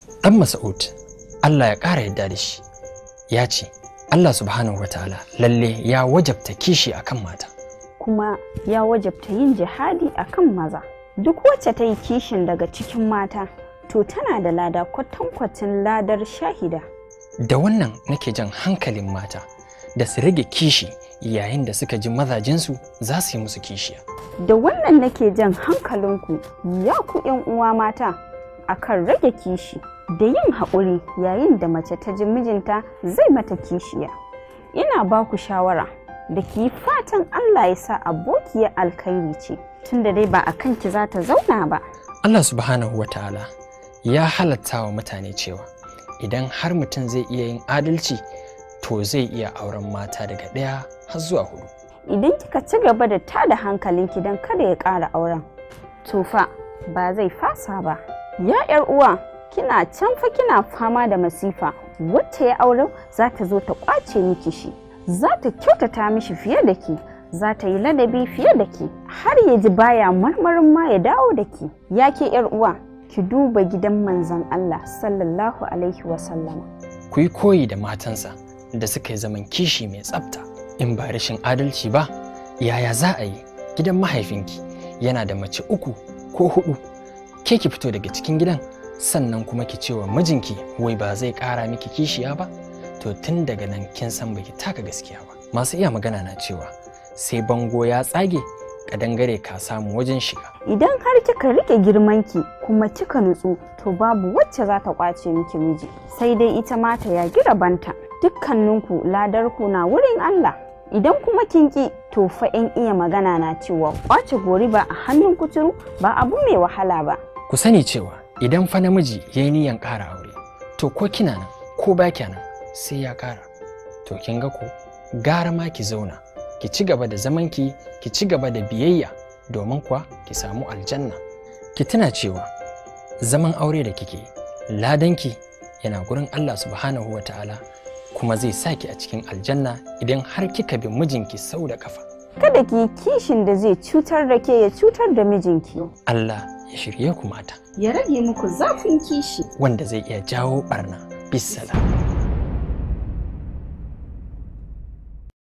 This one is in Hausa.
dan Mas'ud Allah ya ƙara yadda da shi ya ce Allah subhanahu wataala lalle ya wajabta kishi akan mata kuma ya wajabta yin jihadi akan maza duk wacce ta yi kishin daga cikin mata to tana da lada kwatankwacin ladar shahida da wannan nake jan hankalin mata da su rage kishi yayin da suka ji mazajensu za su yi musu kishiya da wannan nake jan hankalinku ya ku yan uwa mata akan rage kishi da yin haƙuri yayin da mace ta ji mijinta zai mata kishiya ina ba ku shawara da ki yi fatan Allah ya sa abokiyar alkhairi ce tunda dai ba a kanki za ta zauna ba Allah subhanahu wataala ya halatta wa mutane cewa idan har mutum zai iya yin adalci to zai iya auren mata daga ɗaya har zuwa hudu idan kika ci gaba da tada hankalinki don kada ya ƙara auren to fa ba zai fasa ba ya yar uwa kina can fa kina fama da masifa wacce ya auren za ta zo ta ƙwace miki shi za ta kyautata mishi fiye da ke za ta yi ladabi fiye da ke har ya ji baya marmarin ma ya dawo da ke ya ke yar uwa ki duba gidan manzon Allah sallallahu alaihi wasallama ku yi koyi da matansa da suka yi zaman kishi mai tsafta in ba rashin adalci ba yaya za a yi gidan mahaifinki yana da mace uku ko hudu ke ki fito daga cikin gidan sannan kuma ki ce wa mijinki wai ba zai kara miki kishiya ba to tun daga nan kin san baki taka gaskiya ba masu iya magana na cewa sai bango ya tsage kadangare ka samu wajen shiga idan har kika rike girmanki kuma kika nutsu to babu wacce za ta kwace miki miji sai dai ita ma ta yagi rabanta dukkaninku ladarku na wurin Allah idan kuma kin ki to fa in iya magana na cewa kwace gori ba a hannun kuturu ba abu mai wahala ba ku sani cewa idan fa namiji ya yi niyan ƙara aure to ko kina nan ko ba nan sai ya ƙara to kin ga ko gara ma ki zauna ki ci gaba da zamanki ki ci gaba da biyayya domin kuwa ki samu aljanna ki tuna cewa zaman aure da kike ladanki yana gurin Allah subhanahu wa ta'ala kuma zai saki a cikin aljanna idan har kika bi mijinki sau da kafa kada ki yi kishin da zai cutar da ke ya cutar da mijinki Allah ya shirye ku mata ya rage muku zafin kishi wanda zai iya jawo barna bisalam